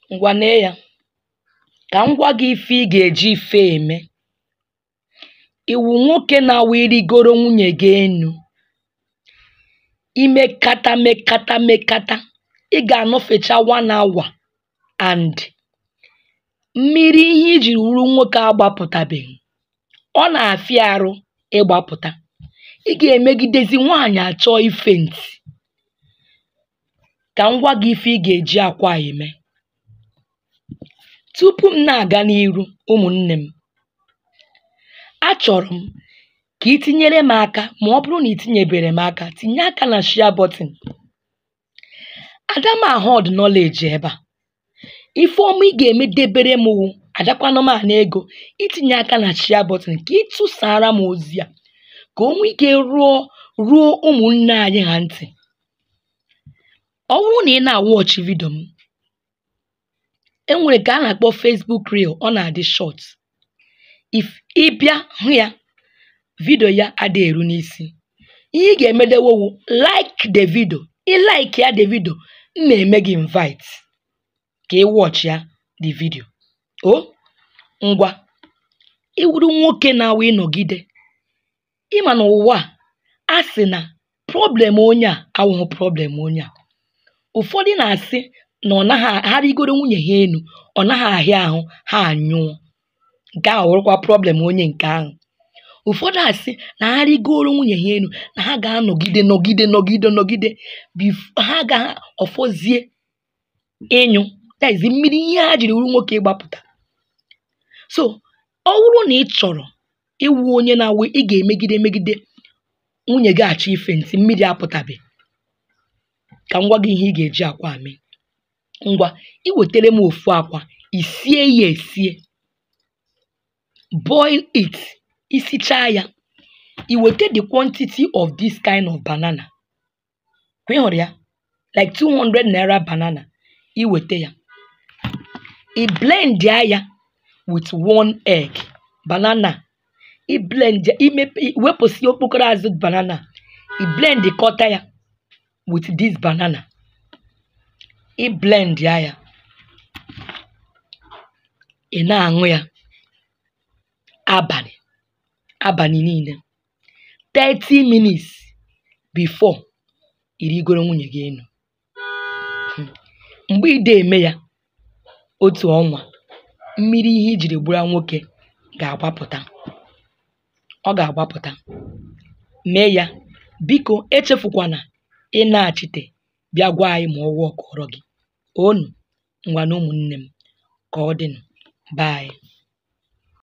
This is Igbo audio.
Ngwa nee ya ka m gwa gị ife ị ga-eji ife eme. Ị wụ nwoke na-awụ ịrịgoro nwunye gị enu, i mekata mekata mekata ị ga-anọfecha one hour and mmiri ihe i jiri wụrụ nwoke agbapụtabeghị. Ọ na-afịa arụ ịgbapụta. Ị ga-emegidezi nwaanyị achọọ ifent. Ka m gwa gị ife ị ga-eji akwa a eme. Tupu m na-aga n'iru ụmụnne m, achọrọ m ka i tinyere m aka ma ọ bụrụ na i tinyebere m aka tinye aka na share button. Adamahọd knowledge ebe a. Ife ọma ị ga-eme debere m wụ adakwanụ m ana ego itinye aka na share button ka ị tụsara m ozi a ka o nwee ike ruo ruo ụmụnne anyị ha ntị. Ọ bụrụ na ị na-awọchị vidio m, e nwere nke a na-akpọ Facebook reel ọ na-adị short. If ị bịa hụ ya, vidio ya adịghị eru n'isi. Ihe ị ga-emedewo wụ like the video. Ị like ya the video, m na-eme gị invite ka ị wọchịa the video. O ngwa ị wụrụ nwoke na-awụ ịnọgide ị ma na ụwa a, a sị na problem onye a awụghị problem onye a. Ụfọdụ na-asị na ọ naghị ha rịgoro nwunye ha enu ọ naghị ahịa ahụ ha anyụọ. Nke ahụ wụrụkwa problem onye nke ahụ. Ụfọdụ asị na ha rịgoro nwunye ha enu na ha ga-anọgide nọgide nọgide nọgide bef ha ga ọ fọzie ịnyụ that is mmiri ihe ha jiri wụrụ nwoke ịgbapụta. So ọ bụrụ na ị chọrọ ịwụ onye na-awụ ị ga-emegide megide nwunye gị achọ ifentị mmiri apụtabe, ka m gwa gị ihe ị ga-eji akwa a mee. Ngwa i wetere m ofu akwa, i sie ya esie, boil it. I sichaa ya, i wete the quantity of this kind of banana. Kwa ị hụrụ ya like two hundred naira banana. I wete ya, i blendia ya with one egg. Banana i blendia imepe wepụsịa okpokoro azụ banana i blendịkọta ya with this banana. I blendia ya, ị na-aṅụ ya abalị abalị niile thirty minutes before i rigoro nwunye gị enu. um Mgbe ị da eme ya otu ọnwa, mmiri ihe i jiri gbura nwoke ga-agbapụta. Ọ ga-agbapụta. Mee ya. Biko echefukwana ị naghachite bịa gwa anyị ma ọ wọọkụọrọ gị. Oonu ngwanụ ụmụnne m ka ọ dịnụ. Bye.